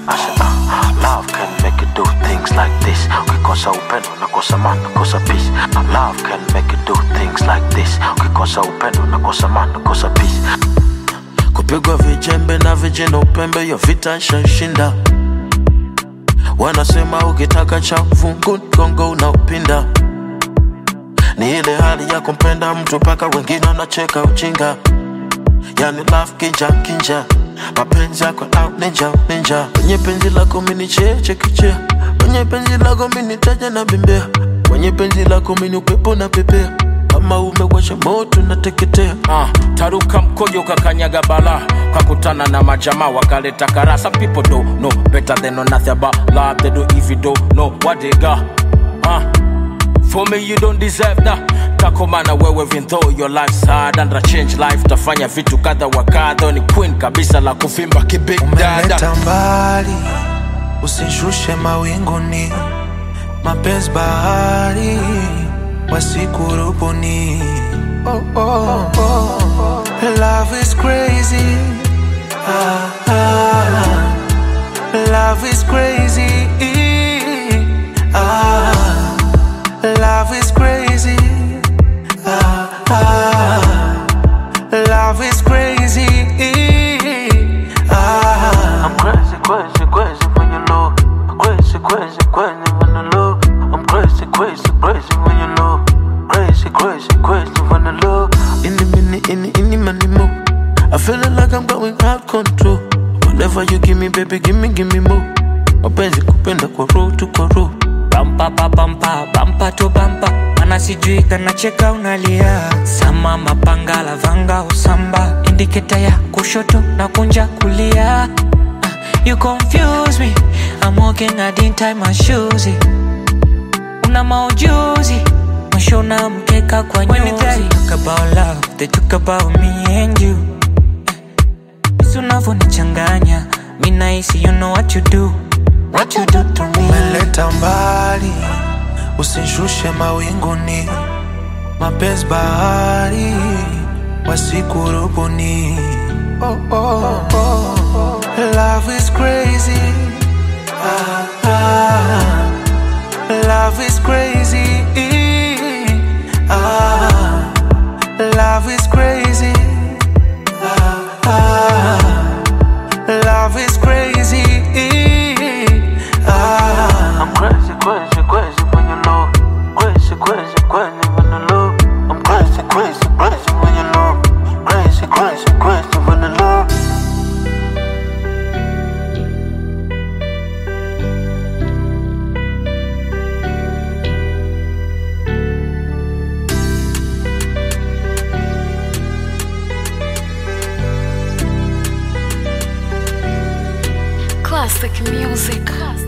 I said, uh, love can make you do things like this. Ukikosa upendo nakosa maana, nakosa peace. Love can make you do things like this. Ukikosa upendo nakosa maana, nakosa peace. Kupigwa vijembe na vijana upembe, yo vita nshashinda. Wanasema ukitaka cha fungu gongo unaupinda. Ni ile hali ya kumpenda mtu mpaka wengine wanacheka ujinga. Yani love kinja kinja, mapenzi yako au ninja ninja. Kwenye penzi lako mini cheche kichea, kwenye penzi lako mini taja na bembea, kwenye penzi lako mini upepo na pepea. Kama umewasha moto nateketea. uh, taruka mkojo kakanyaga bala kakutana na majamaa wakaleta kara some people don't know better than know nothing about love they do if you don't know what they got uh, for me you don't deserve that takomana wewe even though your life's hard and a change life tafanya vitu kadha wa kadha ni queen kabisa la kuvimba kibig dada umeleta mbali, usishushe mawinguni, mapenzi bahari wasikurubuni. Oh, oh, oh. Love is crazy. Ah, ah. Love is crazy. Ah, love is crazy. Ah, ah. Love is crazy. Ah. I'm crazy, crazy, crazy when you low. Crazy, crazy, crazy when you low. I'm crazy, crazy, crazy when you low. Crazy, crazy, crazy when you low. In the minute, in the, in the money more. I feeling like I'm going out control. Whatever you give me, baby, give me, give me more. Mapenzi kupenda kwa roho tu kwa roho. bampa pa bampa bampa to bampa mana sijui kanacheka unalia sama mapanga lavanga usamba indiketa ya kushoto na kunja kulia Ah, you confuse me I'm walking I didn't tie my shoes una maujuzi mwisho na mkeka kwa nyuzi When they talk about love they talk about me and you Jinsi unavyonichanganya mi nahisi you know what you do what you do to me umeleta mbali, usishushe mawinguni, mapenzi bahari wasikurubuni. Oh, oh, oh. Love is crazy. Ah, ah. Love is crazy. Ah, love is crazy. Ah, ah. Love is crazy. Ah. I'm crazy, crazy, crazy when you low. Crazy, crazy, crazy when you low. I'm crazy, crazy, crazy when you low. Crazy, crazy, crazy when you low. Classic music.